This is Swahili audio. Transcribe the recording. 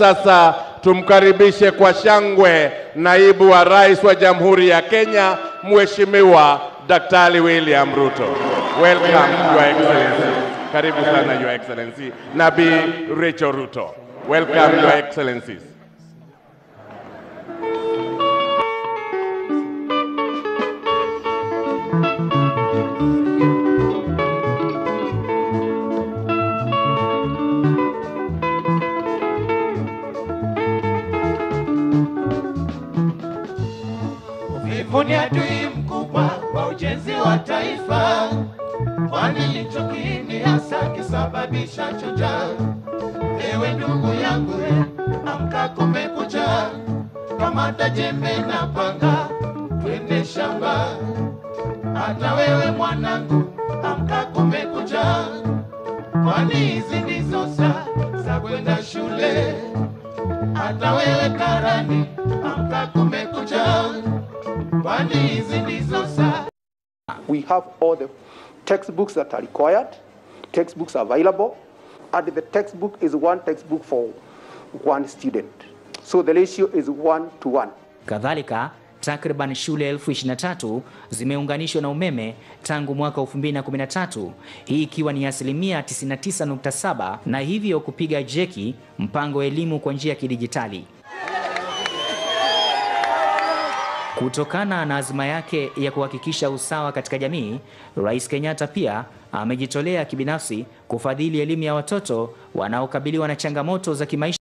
sasa tumkaribishe kwa shangwe naibu wa rais wa Jamhuri ya Kenya, Mheshimiwa Daktari William Ruto. Welcome, Your Excellency. Karibu sana, Your Excellency. Nabi Rachel Ruto. Welcome, Your Excellencies. Uvivu ni adui mkubwa wa ujenzi wa taifa, kwani ndicho kiini hasa kisababisha njaa. Ewe ndugu yangu, e, amka, kumekucha, kamata jembe na panga, twende shamba. Hata wewe mwanangu, amka, kumekucha, kwani hizi ndizo saa za kwenda shule. Hata wewe karani, amka, kumekucha, kwani hizi ndizo saa We have all the textbooks that are required, textbooks available, and the textbook is one textbook for one student. So the ratio is one to one. Kadhalika, takriban shule elfu 23 zimeunganishwa na umeme tangu mwaka 2013, hii ikiwa ni asilimia 99.7 na hivyo kupiga jeki mpango wa elimu kwa njia ya kidijitali. Kutokana na azma yake ya kuhakikisha usawa katika jamii, Rais Kenyatta pia amejitolea kibinafsi kufadhili elimu ya watoto wanaokabiliwa na changamoto za kimaisha.